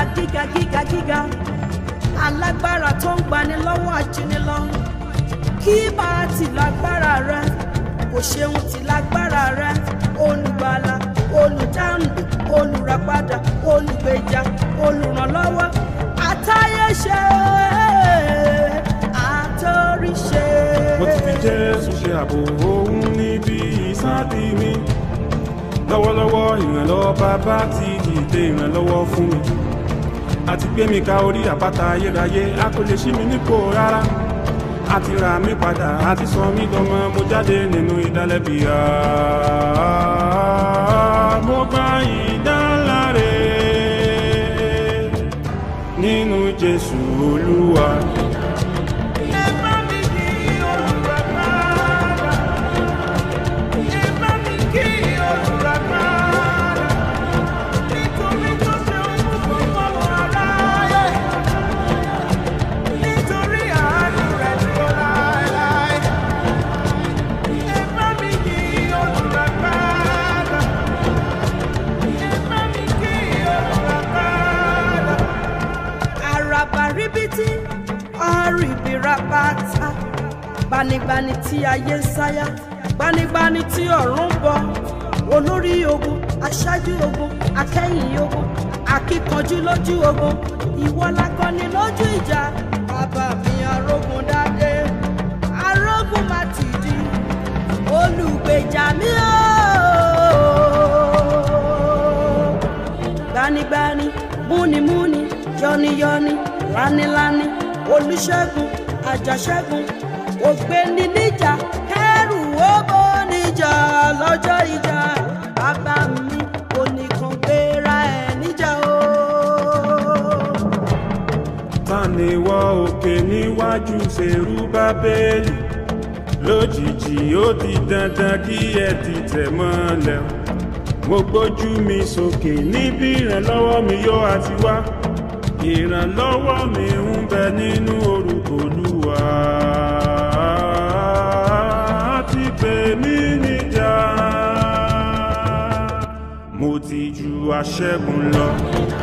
gíga gíga gíga alágbára tó ń gbani lọ́wọ́ ajínigbọ́ kí bá a ti lágbára rẹ kò ṣeun ti lágbára rẹ olùgbàlà olùdáǹdè olùràpadà olùgbèjà olùrànlọ́wọ́ àtayéṣe àtòríṣe. mo ti fi jésù ṣe ààbò òun níbi ìsádi mi lọ́wọ́lọ́wọ́ ìrànlọ́wọ́ bàbá ti dìde ìrànlọ́wọ́ fún mi àti gbé mi ka orí àpáta ayérayé a kò lè ṣí mi nípò rárá a ti ra mi padà a ti sọ mí dọmọ mo jáde nínú ìdálẹ́bi mo gba ìdáláre nínú jésù olúwa. Ẹ bá mi kí olùràpadà. Ẹ bá mi kí olùràpadà. Nítorí tó ṣe ohun fún ọmọ aráyé. Nítorí àánú rẹ̀ dúró láéláé. Ẹ bá mi kí olùràpadà. Ẹ bá mi kí olùràpadà àràbà ríbití ọ̀rìbìràpàtà gbanigbani tí ayé ń sáyà gbanigbani tí ọ̀run ń bọ̀ olórí ogun aṣáájú ogun akẹ́yìn ogun akíkanjú lójú ogun ìwọ lakọni lójú ìjà bàbá mi arógun dáadé arógun má ti di olùgbèjà mi ooo gbanigbani múnimúni yọniyọni lanilani olùṣègùn àjàṣẹ́gun ògbéni níjà kẹrù owó níjà lọ́jọ́ ìjà bàbá mi oníkan gbéra ẹ̀ níjà o. ta ni wọ òkè níwájú ṣerú bábélì lójijì ó di dandan kí ẹ ti tẹ̀ mọ́lẹ̀ o. mo gbójú mi sókè níbi ìrànlọ́wọ́ mi yóò àti wá ìrànlọ́wọ́ mi ń bẹ nínú orúkọ olúwa ti pè mí níjà mo ti ju aṣẹ́gun lọ.